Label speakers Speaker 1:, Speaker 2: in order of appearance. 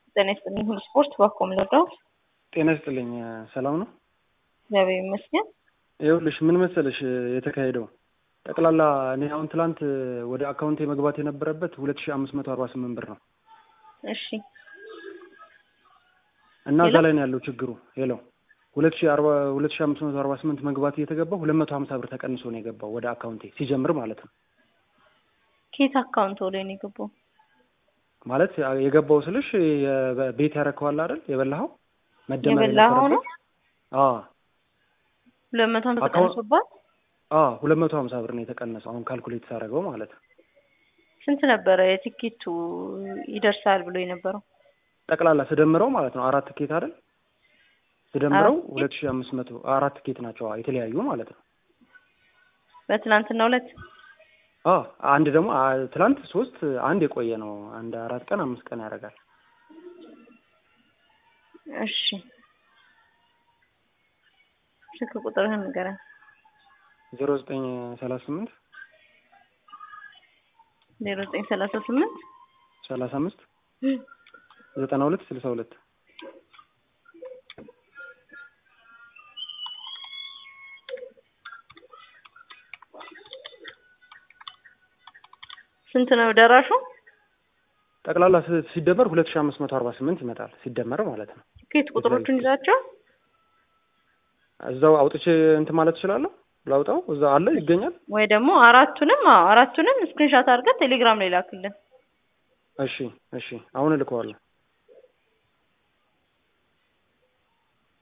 Speaker 1: ጤና ይስጥልኝ። ሁሉ ስፖርት ባኮም ልርዳው።
Speaker 2: ጤና ይስጥልኝ። ሰላም ነው?
Speaker 1: እግዚአብሔር ይመስገን።
Speaker 2: ይኸውልሽ ምን መሰለሽ የተካሄደው ጠቅላላ እኔ አሁን ትላንት ወደ አካውንቴ መግባት የነበረበት ሁለት ሺ አምስት መቶ አርባ ስምንት ብር ነው
Speaker 1: እሺ
Speaker 2: እና እዛ ላይ ነው ያለው ችግሩ። ሄሎ ሁለት ሺ አርባ ሁለት ሺ አምስት መቶ አርባ ስምንት መግባት እየተገባው ሁለት መቶ ሀምሳ ብር ተቀንሶ ነው የገባው ወደ አካውንቴ ሲጀምር ማለት ነው።
Speaker 1: ኬት አካውንት ወደ ነው የገባው?
Speaker 2: ማለት የገባው ስልሽ የ- ቤት ያረከዋል አይደል የበላኸው መደመር
Speaker 1: የበላኸው ነው?
Speaker 2: የነበረበት አዎ
Speaker 1: ሁለት መቶ ሀምሳ
Speaker 2: አካውንት-
Speaker 1: ተቀንሶባት
Speaker 2: አዎ ሁለት መቶ ሀምሳ ብር ነው የተቀነሰው አሁን ካልኩሌት ሳደርገው ማለት ነው።
Speaker 1: ስንት ነበረ የትኬቱ ይደርሳል ብሎ የነበረው?
Speaker 2: ጠቅላላ ስደምረው ማለት ነው አራት ቲኬት አይደል ስደምረው
Speaker 1: አራት ቲኬት?
Speaker 2: ሁለት ሺ አምስት መቶ አራት ቲኬት ናቸው አዎ፣ የተለያዩ ማለት ነው።
Speaker 1: በትናንትና ሁለት
Speaker 2: አዎ አንድ ደግሞ አ- ትላንት ሶስት አንድ የቆየ ነው አንድ አራት ቀን አምስት ቀን ያደርጋል።
Speaker 1: እሺ ስልክ ቁጥርህን ንገረኝ።
Speaker 2: ዜሮ ዘጠኝ ሰላሳ ስምንት
Speaker 1: ዜሮ ዘጠኝ ሰላሳ ስምንት
Speaker 2: ሰላሳ አምስት ዘጠና ሁለት ስልሳ ሁለት
Speaker 1: ስንት ነው ደራሹ?
Speaker 2: ጠቅላላ ስ- ሲደመር ሁለት ሺ አምስት መቶ አርባ ስምንት ይመጣል ሲደመር ማለት ነው።
Speaker 1: ትኬት ቁጥሮቹን ይዛቸው
Speaker 2: እዛው አውጥቼ እንትን ማለት እችላለሁ ላውጣው እዛ አለ ይገኛል።
Speaker 1: ወይ ደግሞ አራቱንም አዎ አራቱንም ስክሪንሻት አድርገህ ቴሌግራም ላይ ላክልን።
Speaker 2: እሺ እሺ አሁን እልከዋለሁ።